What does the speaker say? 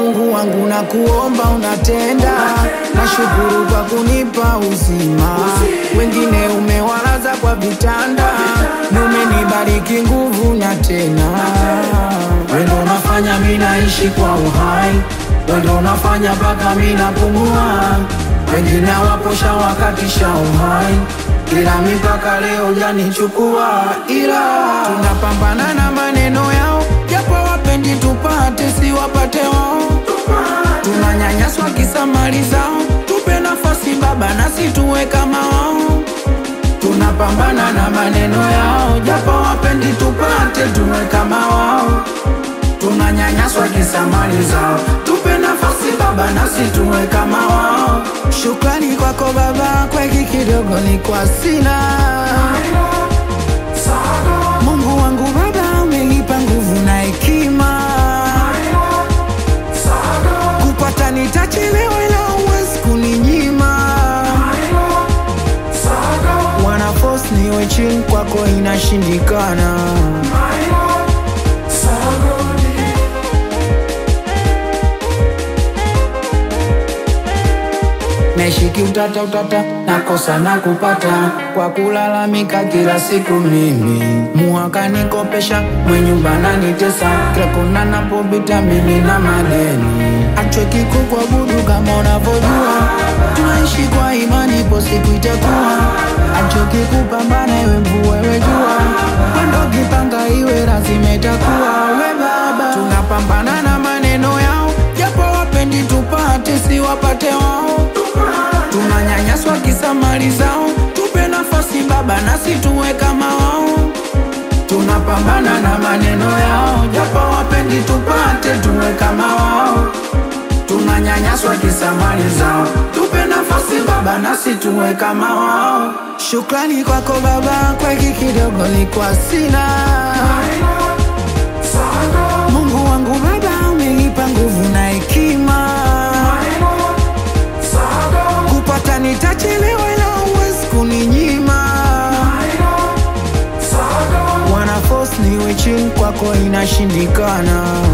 Mungu wangu na kuomba unatenda, nashukuru kwa kunipa uzima. Wengine umewalaza kwa vitanda, umenibariki nguvu na tena. Wendo unafanya mimi naishi kwa uhai, wendo unafanya mpaka mimi napumua. Wengine waposha wakatisha uhai, ila mipaka leo janichukua, ila tunapambana na maneno yao, japo wapendi tupate, si wapate wao. Tunanyanyaswa kisa mali zao, tupe nafasi Baba nasi tuwe kama wao. Tunapambana na maneno yao, japo wapendi tupate, tuwe kama wao. Tunanyanyaswa kisa mali zao, tupe nafasi Baba nasi tuwe kama wao. Shukrani kwako Baba, kwa hiki kidogo ni kwa sina. Mungu wangu Baba, umenipa nguvu na hekima, kupata nitachelewa, ila huwezi kuninyima. Wana force niwe chini, kwako inashindikana. Naishiki utata utata, nakosa na kupata kwa kulalamika kila siku. Mimi muhaka nikopesha, mwenyumba nanitesa, kila kona napopita mimi na madeni. Achweki kukuabudu kama unavyojua, tunaishi kwa imani, ipo siku itakuwa. Achoki kupambana, iwe mvua iwe jua, mwendo kipanga iwe lazima itakuwa. We Baba, tunapambana na maneno yao, japo wapendi tupate, si wapate wao tunanyanyaswa kisa mali zao, tupe nafasi Baba nasi tuwe kama wao. Tunapambana na maneno yao, japo wapendi tupate, tuwe kama wao. Tunanyanyaswa kisa mali zao, tupe nafasi Baba nasi tuwe kama wao. Shukrani kwako Baba, kwa hiki kidogo nilikuwa sina. Mungu wangu Baba, umenipa nguvu na hekima kupata nitachelewa, ila huwezi kuninyima. Wana force niwe chini, kwako inashindikana.